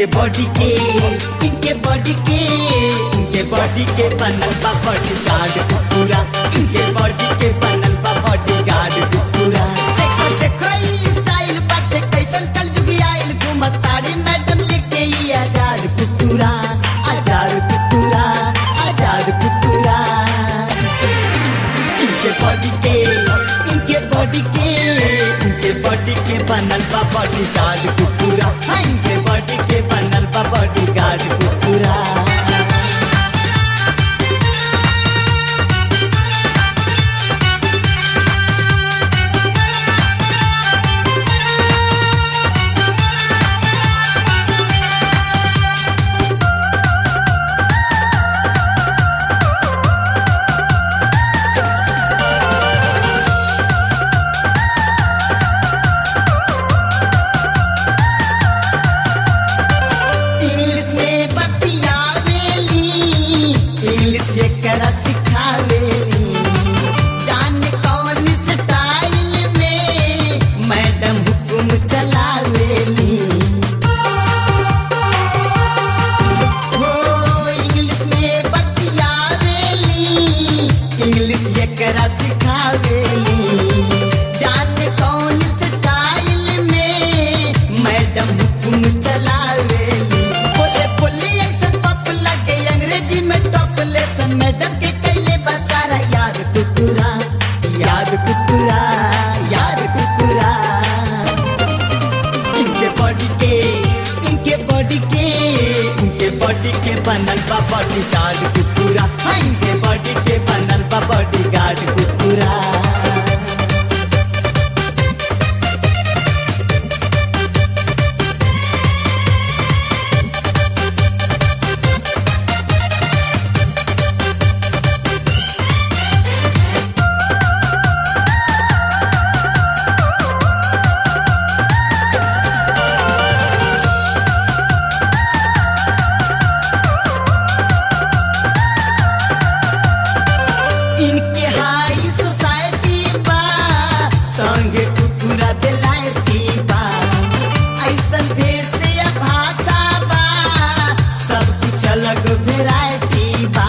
इनके बॉडी के इनके बॉडी के इनके बॉडी के बनल बा बॉडी गार्ड पूरा इनके बॉडी के बनल बा बॉडी गार्ड पूरा देखो देखो ई स्टाइल बाटे कैसन कल जुगी आइल घूमत ताड़ी मैडम लेके ई आजाद कुतुरा आजाद कुतुरा आजाद कुतुरा इनके बॉडी के इनके बॉडी के इनके बॉडी के बनल बा बॉडी गार्ड कुकुरा हाँ इनके बॉडी के बनल बा बॉडी गार्ड कुकुरा इंग्लिश में बतियावेली इंग्लिश एकरा सिखावेली जाने कौन स्टाइल में मैडम हुकुम चलावेली हो इंग्लिश में बतियावेली इंग्लिश एकरा सिखावेली जाने कौन स्टाइल में मैडम हुकुम चलावेली बोले बोले ऐसा पप लगे अंग्रेजी में टॉप लेसन मैडम के कैले बसारा याद कुकुरा याद कुकुरा याद कुकुरा इनके बॉडी के इनके बॉडी के इनके बॉडी के बनल बा बॉडी गार्ड कुकुरा हाँ इनके बॉडी के बनल बा बॉडी गार्ड कुकुरा इनके हाई सोसाइटी बा संगे कुकुरा बेलायती बा ऐसन भेष या भाषा बा सब कुछ अलग वेरायटी बा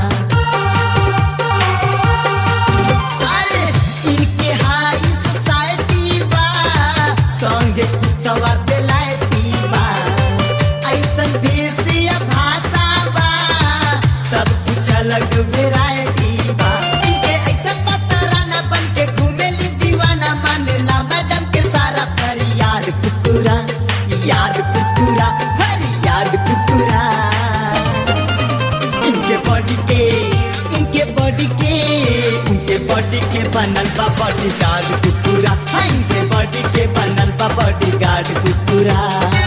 अरे इनके हाई सोसाइटी बा संगे कुतवा बेलायती बा ऐसन भेष या भाषा बा सब कुछ अलग वेरायटी बा इनके ऐसन पतराना बन के घूमेली दीवाना मानेला मैडम के सारा फरियाद कुकुरा याद कुकुरा फरियाद कुकुरा इनके बॉडी के इनके बॉडी के इनके बॉडी के बनल बा बॉडी गार्ड कुकुरा हाँ इनके बॉडी के बनल बा बॉडी गार्ड कुकुरा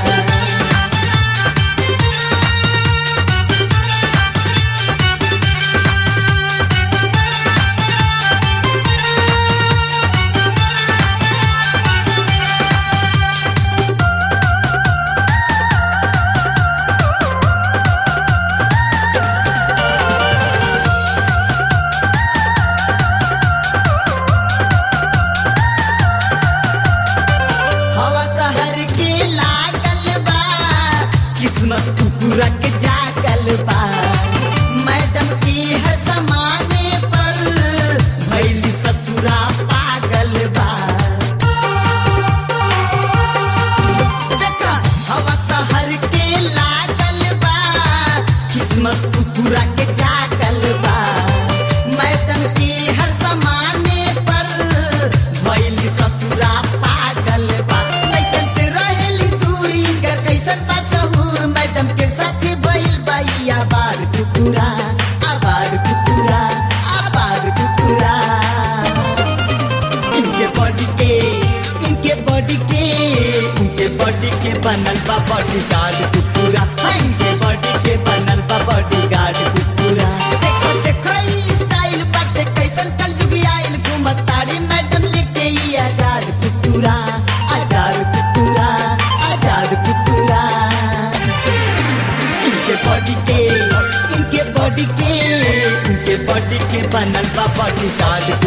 हवा शहर के लागल बा किस्मत कुकुरा के जागल बा मैडम की हर समाने पर भैली ससुरा पागल बा देखा हवा शहर के लागल बा किस्मत कुकुरा के जागल बा मैडम की हर समाने पर भैली ससुरा पागल बा कैसन से रहेली दूरी कर कैसन बा सहूर मैडम के साथ भइल बाई आबार कुकुरा आबार कुकुरा आबार कुकुरा इनके बॉडी के इनके बॉडी के इनके बॉडी के बनल बा बॉडी गार्ड कुकुरा हाँ इनके बॉडी के बनल बा बॉडी गार्ड कुकुरा देखो देखो ई स्टाइल बाटे कैसन कल जुगी आइल घूमत ताड़ी मैडम लेके ई आजाद कुकुरा आजाद कुकुरा आजाद कुकुरा इनके बॉडी के इनके बॉडी के इनके बॉडी के बनल बा बॉडी गार्ड